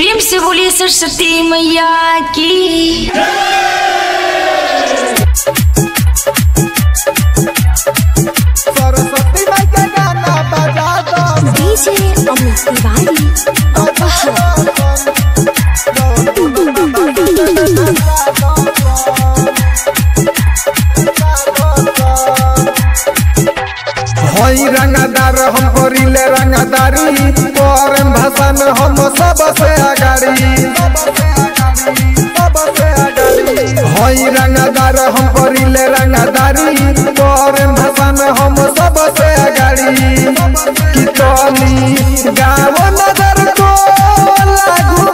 प्रेम से बोलिए सरस्वती मैया की सरस्वती माई के गाना बजा दो डीजे अमित तिवारी हई रंगदार हम करिले रंगदारी तोरे भाषा में हम सबसे अगाड़ी हई रंगदार हम करिले रंगदारी तोरे भाषा में हम सबसे अगाड़ी कि तोनी गाँव नगर को लागू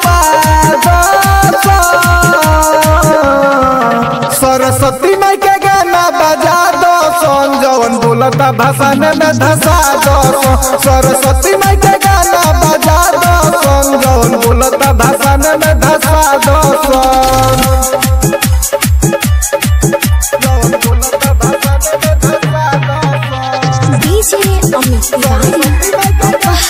सरस्वती माई के गाना बजा दो सोन जवन बोलता भाषण में धसा दो सरस्वती माई के गाना बजा दो सोन जवन बोलता भाषण में धसा दो सोन जवन बोलता भाषण में धसा दो सोन। डीजे अमित तिवारी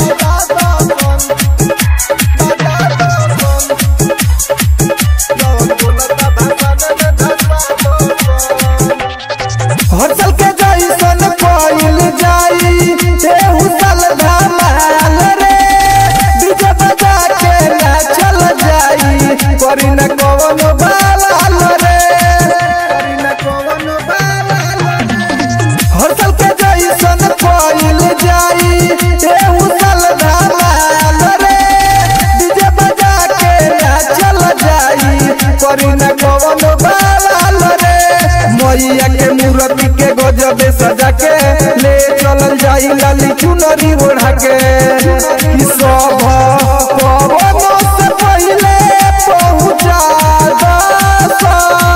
हर साल के जैसन कोइल जाई एहू साल धमाल रे डीजे बजा के नाचल जाई करी न कवन बालाल रे करी न कवन बालाल हर साल के जैसन कोइल जाई एहू साल धमाल रे डीजे बजा के नाचल जाई करी न कवन बालाल रे मैया के मूर्ति के गजबे सजा के ले चलल जाई लाली चुनरी ओढ़ा के कि सब पवन से पहले पहुंचा दो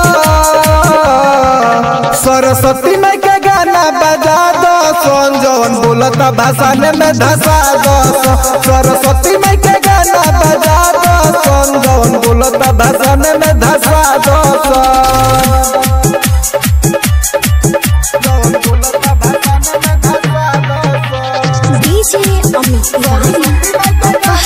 सरस्वती माई के गाना बजा दो सोन जवन बोलता भाषा में धसा दो सरस्वती माई के गाना बजा दो सोन जवन बोलता भाषा में धसा दो सोन जवन बोलता भाषा में धसा दो सोन डीजे अमित तिवारी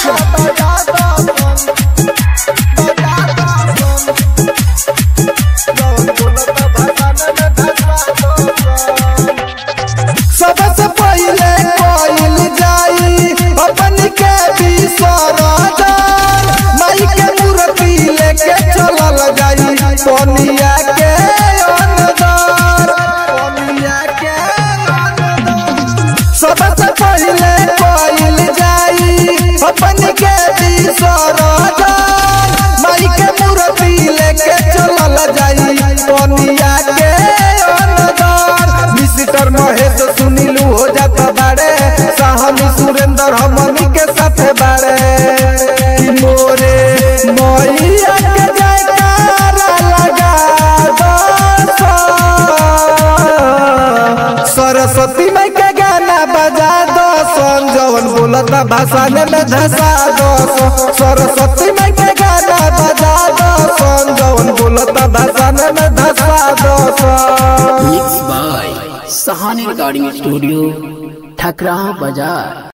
सबसे पहले कोइल जाई अपन के विसर्जन माई के मूर्ति लेके चलल जाई सोनिया के अंदर सोनिया के अंदर सबसे पहले कोइल जाई अपन के विसर्जन माई के मूर्ति लेके चलल जाई सोनिया के अंदर मिस्टर महेश सुनीलू हो जात बाड़े साहनी सुरेंद्र हमनी के साथ बाड़े कि मोरे मैया के जयकारा लगा दो सरस्वती माई के गाना बजा दो सोन जवन बोलता भाषा में धसा दो सरस्वती माई के गाना बजा दो सोन जवन बोलता भाषा में धसा दो सोन mix by Sahani recording studio Thakra बाजार